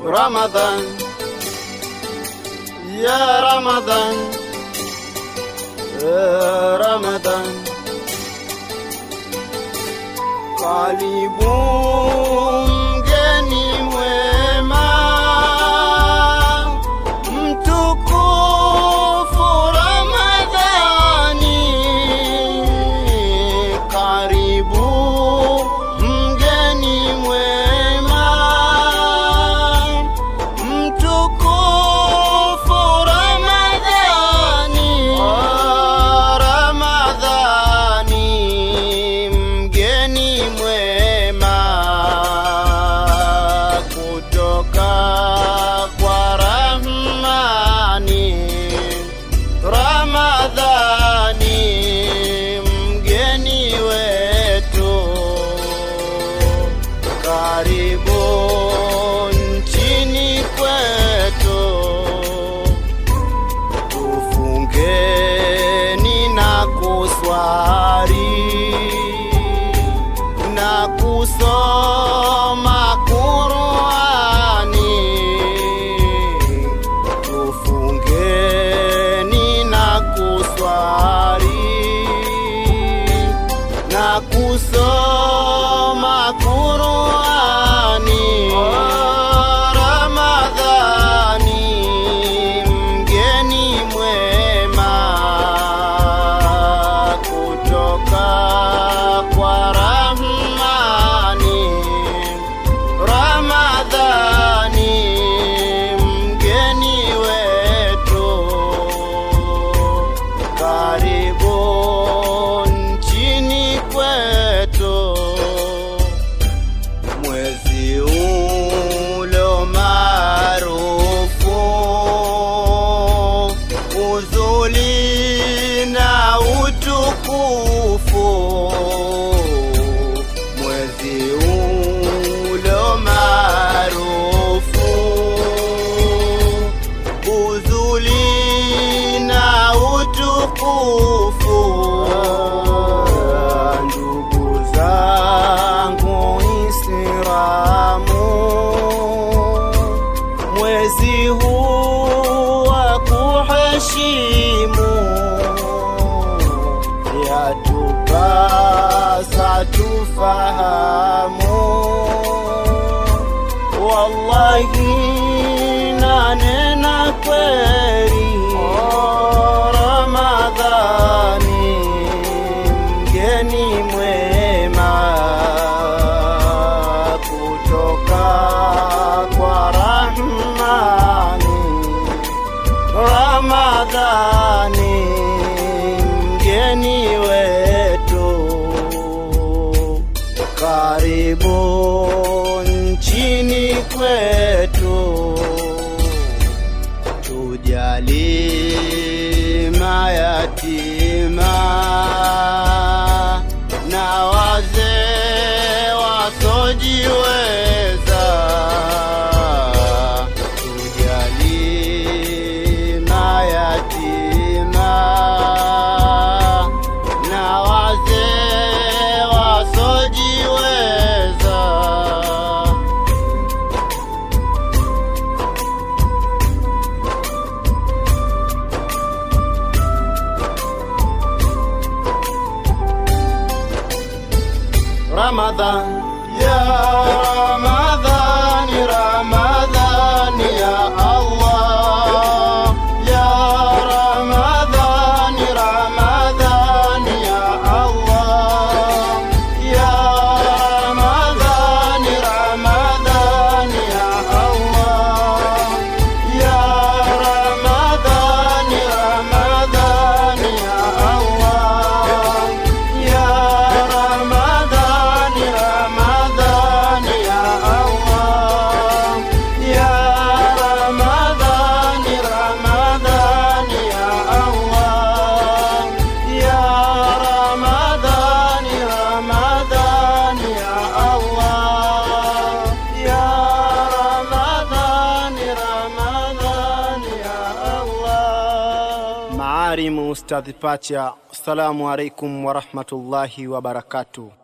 Ramadan, ya Ramadan, ya Ramadan, karibu mgeni mwema, mtukufu Ramadhani, karibu mgeni mwema, mtukufu Ramadhani, Ramadhani, mgeni mwema kutoka kwa Rahmani. Ramadhani, mgeni wetu, karibu nchini kwetu, tufungeni na kuswali na kusoma Qurani, tufungeni na kuswali na kusoma Qurani. Ramadhani, mgeni mwema kutoka kwa Rahmani. Ramadhani, mgeni wetu, karibu nchini kwetu, mwezi ulo maarufu, uzuri na utukufu, mwezi ulo maarufu, uzuri na utukufu. Ndugu zangu Islamu, mwezi huu wa kuheshimu yatupasa tufahamu, wallahi nanena kweli, Ramadhani mgeni mwema kutoka kwa Rahmani. Ramadhani mgeni wetu, karibu nchini kwetu, tujali mayatima na wazee wasojiweza, tujali mayatima na wazee wasojiweza. Ramadhan ya Ramadhan Ramadhan ya Allah ya Ramadhan Ramadhan ya Allah ya Ramadhan Ramadhan ya Allah ya Ramadhan Ramadhan ya Allah ya Ramadhan Ramadhan ya Allah ya Ramadhan Ramadhan ya Allah ya Ramadhan Ramadhan ya Allah ya Ramadhan Ramadhan ya Allah Maarimu Ustadhi Pacha, assalamu alaikum warahmatullahi wabarakatuh.